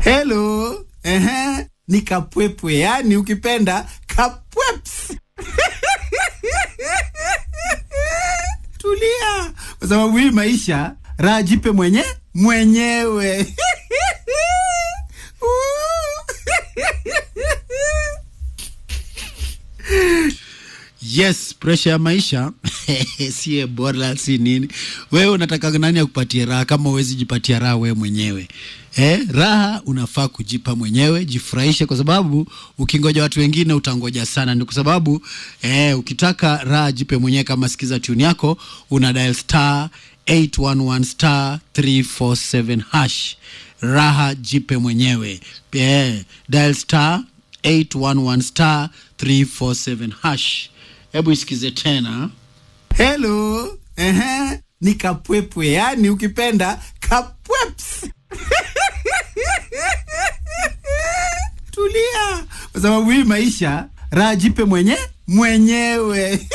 Hello. Ehe. Ni kapwepwe, yani ukipenda kapweps. Tulia, kwa sababu hii maisha raha jipe mwenye mwenyewe. Yes, presha ya maisha sie bora si nini. Wewe unataka nani akupatie raha kama huwezi jipatia raha wewe mwenyewe? Eh, raha unafaa kujipa mwenyewe, jifurahishe, kwa sababu ukingoja watu wengine utangoja sana. Ni kwa sababu eh, ukitaka raha jipe mwenyewe. Kama sikiza tune yako, una dial star 811 star 347 hash, raha jipe mwenyewe. Eh, dial star 811 star 347 hash. Hebu isikize tena. Hello. Ehe. Ni kapwepwe, yani ukipenda kapweps. Tulia, kwa sababu hii maisha raha jipe mwenye mwenyewe.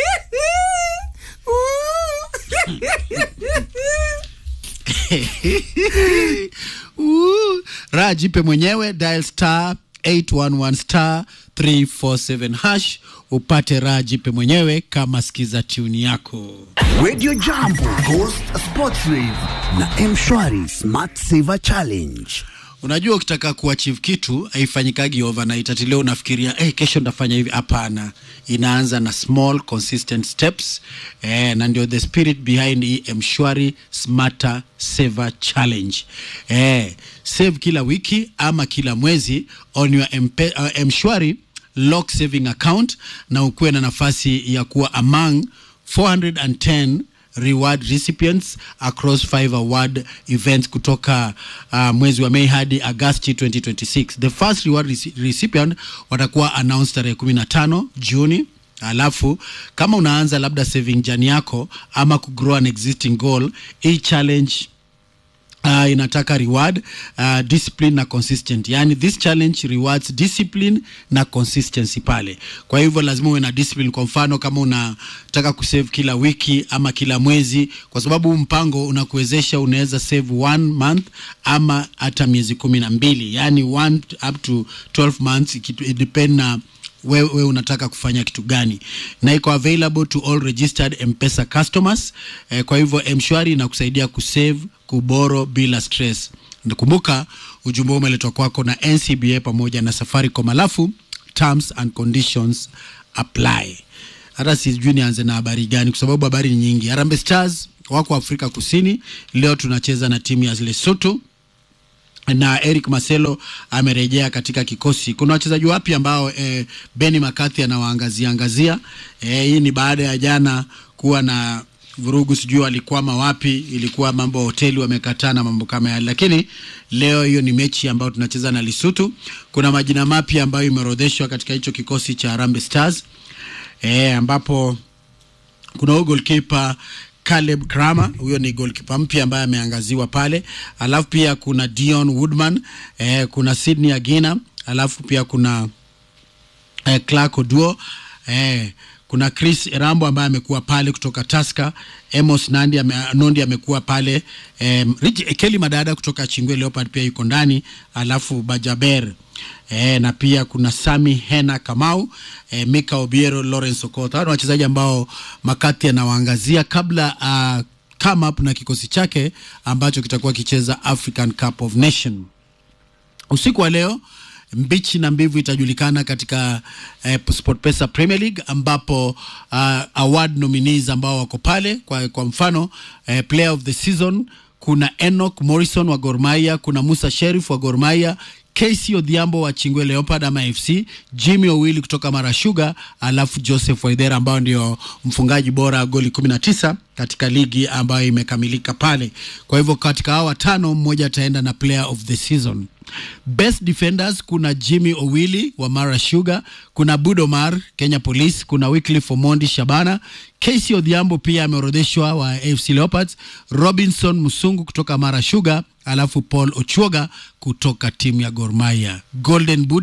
Uh, raha jipe mwenyewe, dial star 811 star 347 hash upate raha jipe mwenyewe kama sikiza tuni yako. Radio Jambo, Ghost Sports Rave na Mshwari Smart Saver Challenge. Unajua, ukitaka kuachieve kitu haifanyikagi overnight. Ati leo unafikiria hey, kesho ndafanya hivi. Hapana, inaanza na small consistent steps eh, na ndio the spirit behind hii Mshwari Smarter Saver Challenge eh, save kila wiki ama kila mwezi on your mpe, uh, Mshwari lock saving account na ukuwe na nafasi ya kuwa among 410 reward recipients across five award events kutoka uh, mwezi wa Mei hadi Agosti 2026. The first reward reci- recipient watakuwa announced tarehe 15 Juni. Alafu kama unaanza labda saving jani yako ama kugrow an existing goal, hii challenge uh, inataka reward uh, discipline na consistent yani this challenge rewards discipline na consistency pale kwa hivyo lazima uwe na discipline kwa mfano kama unataka kusave kila wiki ama kila mwezi kwa sababu huu mpango unakuwezesha unaweza save one month ama hata miezi kumi na mbili yani one up to 12 months it it depend na wewe we unataka kufanya kitu gani na iko available to all registered mpesa customers eh, kwa hivyo mshwari inakusaidia kusave kuboro bila stress kumbuka ujumbe huu umeletwa kwako na ncba pamoja na safaricom alafu terms and conditions apply hata sijui nianze na habari gani kwa sababu habari ni nyingi Harambee stars wako afrika kusini leo tunacheza na timu ya lesotho na Eric Marcelo amerejea katika kikosi. Kuna wachezaji wapya ambao eh, Benny McCarthy anawaangazia angazia. Eh, hii ni baada ya jana kuwa na vurugu, sijui walikwama wapi, ilikuwa mambo ya hoteli wamekataa na mambo kama yale, lakini leo hiyo ni mechi ambayo tunacheza na Lesotho. Kuna majina mapya ambayo imeorodheshwa katika hicho kikosi cha Harambee Stars eh, ambapo kuna huyo goalkeeper Caleb Kramer, huyo ni goalkeeper mpya ambaye ameangaziwa pale. Alafu pia kuna Dion Woodman, eh, kuna Sydney Agina, alafu pia kuna eh, Clark Oduo eh, kuna Chris Rambo ambaye amekuwa pale kutoka Tusker, Amos Nandi ame, Nondi amekuwa pale eh, Rich- Kelly Madada kutoka Chingwe Leopard pia yuko ndani, alafu Bajaber eh, na pia kuna Sami Hena Kamau eh, Mika Obiero, Lawrence Okotha. Hao ni wachezaji ambao Makati anawaangazia kabla uh, come up na kikosi chake ambacho kitakuwa kicheza African Cup of Nation usiku wa leo mbichi na mbivu itajulikana katika eh, SportPesa Premier League ambapo uh, award nominees ambao wako pale kwa, kwa mfano eh, player of the season kuna Enoch Morrison wa Gor Mahia, kuna Musa Sherif wa Gor Mahia, KC Odhiambo wa Chingwe Leopard ama FC, Jimmy Owili kutoka Mara Sugar, alafu Joseph Waidera ambao ndio mfungaji bora goli 19 katika ligi ambayo imekamilika pale. Kwa hivyo katika hawa watano mmoja ataenda na player of the season. Best defenders kuna Jimmy Owili wa Mara Sugar, kuna Budomar Kenya Police, kuna Wycliffe Omondi Shabana, KC Odhiambo pia ameorodheshwa wa AFC Leopards, Robinson Musungu kutoka Mara Sugar, alafu Paul Ochuoga kutoka timu ya Gor Mahia. Golden Boot